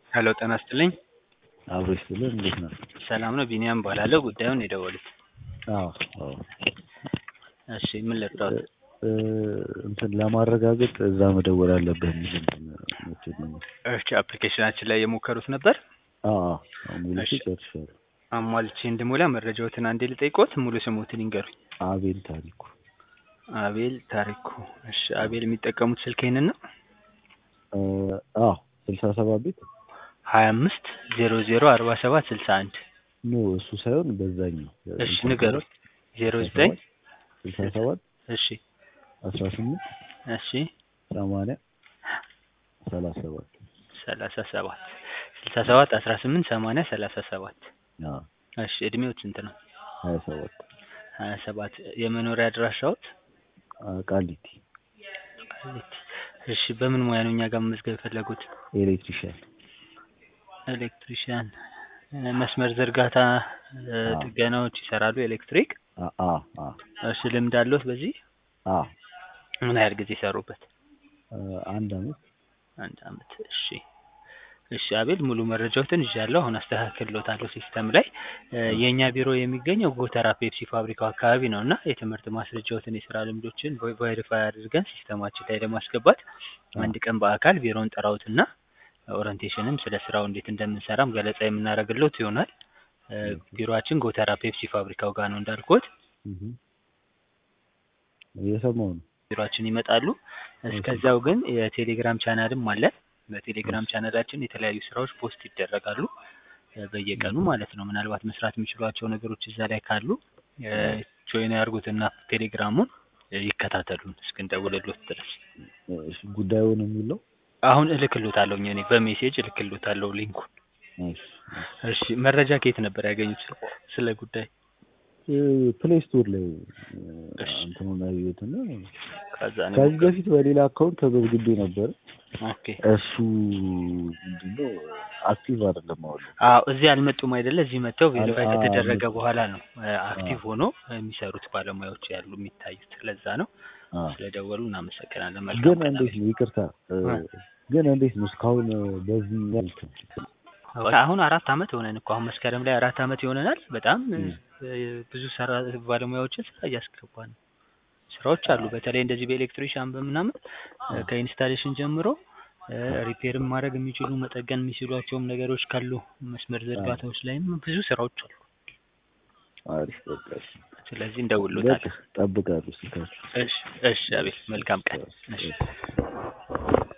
ሄሎ ጤና ይስጥልኝ። አብሮ ይስጥልን። እንዴት ነው? ሰላም ነው። ቢኒያም እባላለሁ። ጉዳዩን የደወሉት? አዎ አዎ። እሺ ምን ልርዳዎት? እ እንትን ለማረጋገጥ እዛ መደወል አለብህ የሚል እንትን መቼም እሺ አፕሊኬሽናችን ላይ የሞከሩት ነበር? አዎ አዎ ሙሉ እሺ። ጨርሻለሁ። አሟልቼ እንድሞላ መረጃዎትን አንዴ ልጠይቅዎት? ሙሉ ስሞትን ይንገሩኝ። አቤል ታሪኩ አቤል ታሪኩ። እሺ አቤል የሚጠቀሙት ስልክ ይህንን ነው? እ አዎ ስልሳ ሰባት ቤት ሀያ አምስት ዜሮ ዜሮ አርባ ሰባት ስልሳ አንድ ኖ እሱ ሳይሆን በዛኛው እሺ ንገሩኝ። ዜሮ ዘጠኝ ስልሳ ሰባት እሺ አስራ ስምንት እሺ ሰማንያ ሰላሳ ሰባት ሰላሳ ሰባት ስልሳ ሰባት አስራ ስምንት ሰማንያ ሰላሳ ሰባት አዎ እሺ እድሜዎት ስንት ነው? ሀያ ሰባት ሀያ ሰባት የመኖሪያ አድራሻዎት? አ ቃሊቲ ቃሊቲ። እሺ በምን ሙያ ነው እኛ ጋር መመዝገብ የፈለጉት? ኤሌክትሪሻን ኤሌክትሪሽያን እ መስመር ዝርጋታ እ አዎ። ጥገናዎች ይሰራሉ ኤሌክትሪክ? አ አ አ እሺ ልምድ አለዎት በዚህ? አ ምን ያህል ጊዜ ሰሩበት? እ አንድ አመት አንድ አመት። እሺ እሺ አቤል ሙሉ መረጃዎትን ይዣለሁ። አሁን አስተካክልዎታለሁ ሲስተም ላይ እ የእኛ ቢሮ የሚገኘው ጎተራ ፔፕሲ ፋብሪካው አካባቢ ነው እና የትምህርት ማስረጃዎትን የስራ ልምዶችን ቬ- ቬሪፋይ አድርገን ሲስተማችን ላይ ለማስገባት አንድ ቀን በአካል ቢሮውን ጠራዎትና ኦሪንቴሽንም ስለ ስራው እንዴት እንደምንሰራም ገለጻ የምናደርግልዎት ይሆናል። እ ቢሮአችን ጎተራ ፔፕሲ ፋብሪካው ጋር ነው እንዳልኩት። እህ እየሰማሁ ነው። ቢሮአችን ይመጣሉ። እስከዛው ግን የቴሌግራም ቻናልም አለን። በቴሌግራም ቻናላችን የተለያዩ ስራዎች ፖስት ይደረጋሉ እ በየቀኑ ማለት ነው። ምናልባት መስራት የሚችሏቸው ነገሮች እዛ ላይ ካሉ እ ጆይን ያድርጉትና ቴሌግራሙን እ ይከታተሉን እስክንደውልልዎት ድረስ። እሺ ጉዳዩን የሚለው አሁን እልክልዎታለሁ እኔ በሜሴጅ እልክልዎታለሁ ሊንኩን። እሺ እሺ መረጃ ከየት ነበር ያገኙት ስለ ጉዳይ? ፕሌይ ስቶር ላይ እ እሺ። እንትኑን አየሁትና ከዛ ነው ከዚህ በፊት በሌላ አካውንት ተመዝግቤ ነበር። ኦኬ። እሱ ምንድነው አክቲቭ አይደለም አሁን ላይ። አዎ እዚህ አልመጡም አይደለ? እዚህ መጥተው ቬሪፋይ አል- አዎ፣ ከተደረገ አልመጡም። በኋላ ነው እ አክቲቭ ሆኖ የሚሰሩት ባለሙያዎች ያሉ የሚታዩት። ለዛ ነው። አ ስለደወሉ እናመሰግናለን። ግን መልካም ቀን እንዴት ነው ይቅርታ እ ግን እንዴት ነው እስካሁን እ በዚህ መልክ አሁን አራት አመት ሆነን እኮ አሁን መስከረም ላይ አራት አመት ይሆነናል። በጣም እ ብዙ ሰራ ባለሙያዎችን ስራ እያስገባን ነው። ስራዎች አሉ። በተለይ እንደዚህ በኤሌክትሪሻን በምናምን እ ከኢንስታሌሽን ጀምሮ እ ሪፔርም ማድረግ የሚችሉ መጠገን የሚችሏቸውም ነገሮች ካሉ መስመር ዝርጋታዎች ላይም ብዙ ስራዎች አሉ። አሪፍ በቃ እሺ። ስለዚህ በቃ እንደውልዎታለን። እጠብቃለሁ ስልካችሁ። እሺ እሺ አቤል መልካም ቀን። እሺ